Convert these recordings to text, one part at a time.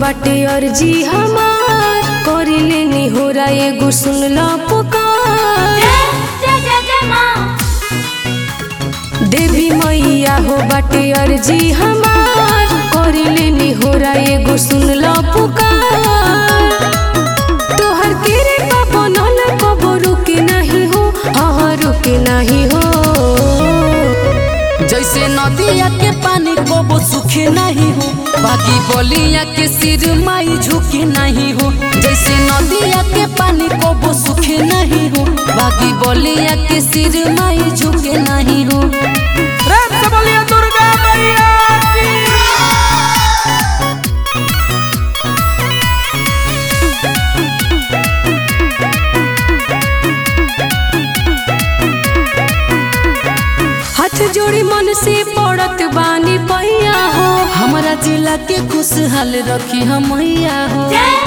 बाटे अर्जी हमार करी लेनी हो रा एगो सुन ल पुकार देवी मैया हो बाटे अर्जी हमार करी लेनी हो रा एगो सुन ल पुकार तोहर केरे का बनल कबो रुके नहीं हो हाँ रुके नहीं हो जैसे नदिया के पानी कबो सूखे नहीं हो बाकी बलिया के सिर माई झुके नहीं हो जैसे नदिया के पानी कबो सूखे नहीं हो बाकी बलिया के सिर माई झुके नहीं हो प्रेम से बोलिए दुर्गा मैया की हाथ जोड़ी मन से पड़त बानी पैया हो हमारा जिला के खुशहाल रखी हम मैया हो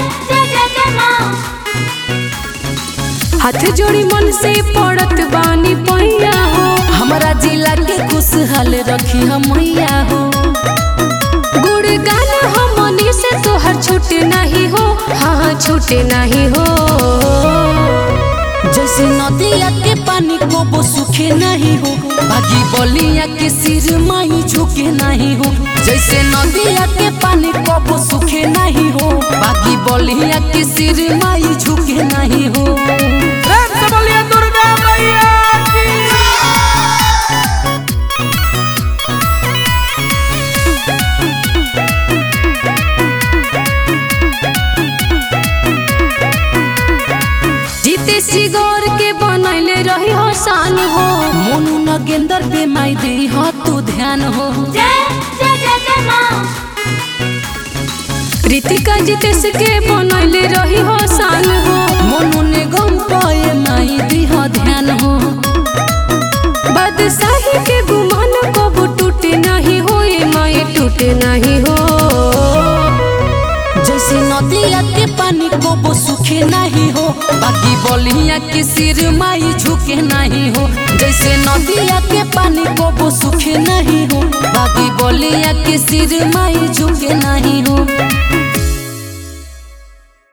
हाथ जोड़ी मन से पड़त बानी पैया हो हमारा जिला के खुशहाल रखी हम मैया हो गुड़ गाना हमनी से तोहर छूटे नहीं हो हाँ छूटे नहीं हो जैसे नदिया के पानी कबो सूखे नहीं हो बाकी बलिया के सिर माई झुके नहीं हो जैसे नदिया के पानी कबो सूखे नहीं हो बाकी बलिया के सिर माई झुके नहीं हो प्रेम से बोलिए दुर्गा मैया की जीते सिगोर के बनैले रही हो शान हो मोनू नगेंदर पे माई दे हो तू ध्यान हो रीतिका जितेश के बनैले रही हो शान हो मोनू ने गम पाए माई दी हो ध्यान हो बादशाही के गुमान कबू टूटे नहीं हो ये माए टूटे नहीं हो जैसे नदिया के पानी कबो सूखे नहीं हो बाकी बलिया के सिर माई झुके नहीं हो जैसे नदिया के पानी कबो सूखे नहीं हो बाकी बलिया के सिर माई झुके नहीं हो